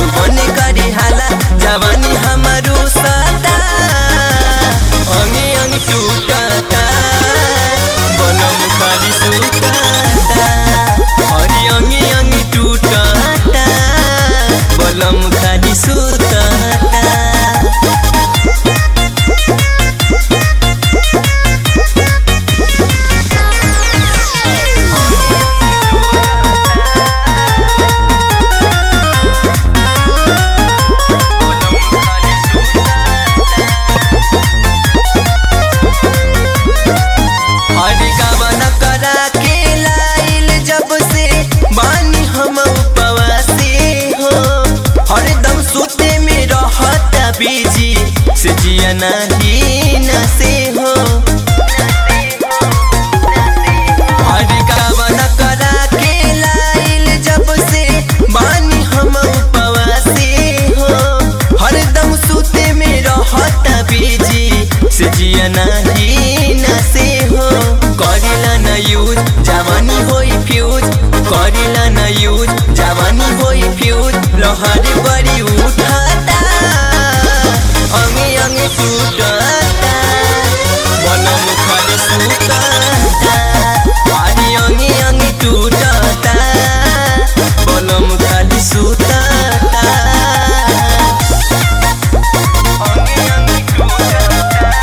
जो बने करे हाला जवानी हमारो सता अंगे अंग टूटता बनम खाली सुताता हरी अंगे अंग टूटता बलम खाली सुताता हरी गवन करा के लाइल जब से बानी हम उपवासी हो हरदम सुते में रहता बीजी से जिया नहीं न से हो हरी गवन करा के लाइल जब से बानी हम उपवासी हो हरदम सुते में रहता बीजी से जिया नहीं न से हो करेला न यूज जवानी होई फ्यूज करेला न यूज जवानी होई फ्यूज लहर बड़ी उठाता अंगे अंगे टूटता बनम खाली सुताता हरी अंगे अंगे टूटता बनम खाली सुताता अंगे अंगे टूटता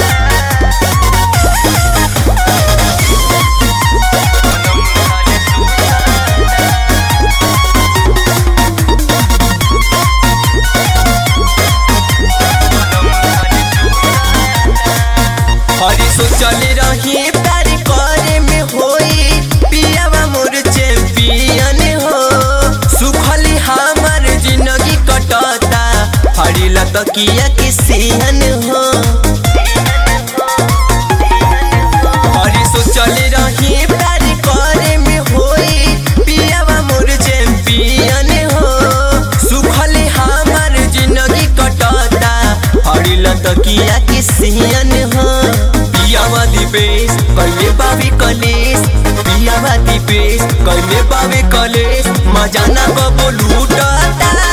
हरी सोचल रही प्यार करे में होई पियावा मोर चैंपियन हो सुखली हमार जिंदगी कटता हरी लतकिया के सिहन हो हरी सोचल रही प्यार करे में होई पियावा मोर चैंपियन हो सुखली हमार जिंदगी कटता हरी लतकिया के सिहन हो पियावा दीपेश कैले बाबी कलेश पियावा दीपेश कैले बाबे कलेश मजाना बबो लूटता